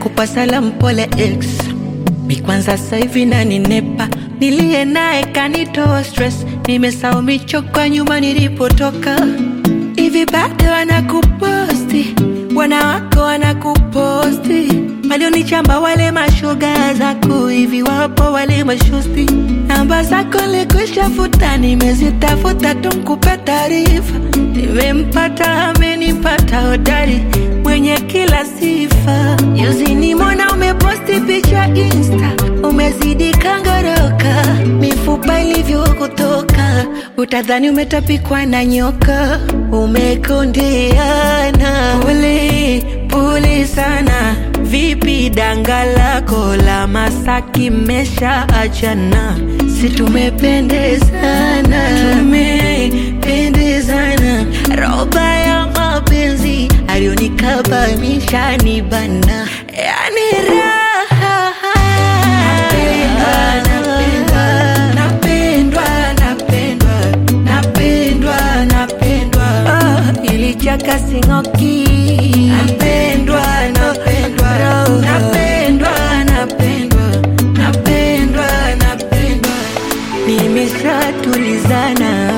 nakupa salamu pole ex mi kwanza sasa hivi naninepa niliye naye kanitoa stress nimesahau michoko nyuma nilipotoka hivi bado wanakuposti wanawako wanakuposti walionichamba wale mashoga zako hivi wapo wale mashosti namba zako likushafuta nimezitafuta tumkupe taarifa nimempata amenipata hodari mwenye kila sifa juzi nimona umeposti picha insta umezidi kangoroka mifupa ilivyokutoka utadhani umetapikwa na nyoka umekondeana pole pole sana vipi danga lako la masaki mesha achana si tumependezana tumependezana roba ya mapenzi alionikabamisha ni bana yani raha napendwa napendwa napendwa napendwa Ah, ilichaka singoki napendwa napendwa napendwa napendwa napendwa napendwa nimeshatulizana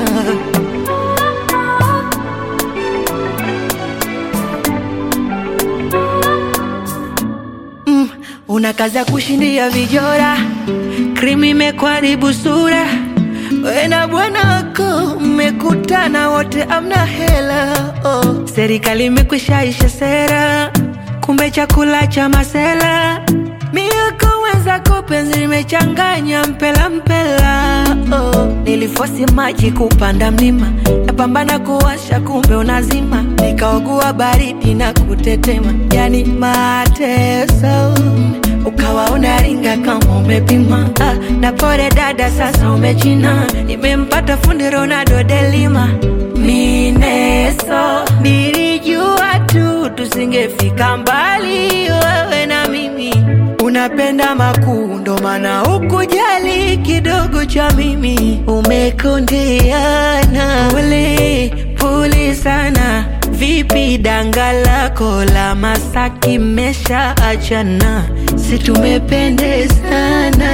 mm, una kazi ya kushindia vijora krimi imekuharibu sura we na bwana wako mmekutana wote amna hela oh. serikali imekwishaisha sera kumbe chakula cha masela mioko wenzako penzi limechanganya mpela mpela oh. nilifosi maji kupanda mlima napambana kuwasha kumbe unazima nikaogua baridi na kutetema yani mateso ukawa unaringa kama umepima ah, na pore dada sasa umechina nimempata fundi ronaldo delima mineso nilijua tu tusingefika mbali wewe na mimi unapenda makuu ndo maana ukujali kidogo cha mimi umekondeana pole pole sana vipi danga lako la masaki mesha achana si tumependezana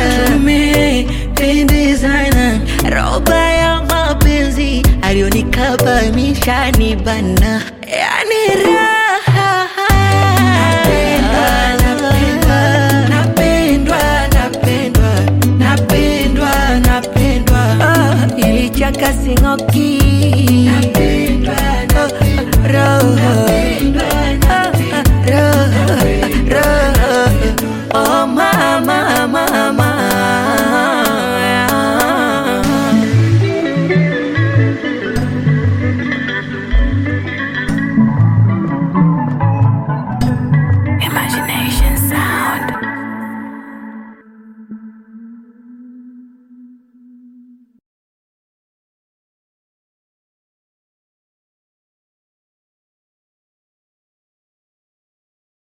tumependezana roba ya mapenzi alionikabamisha ni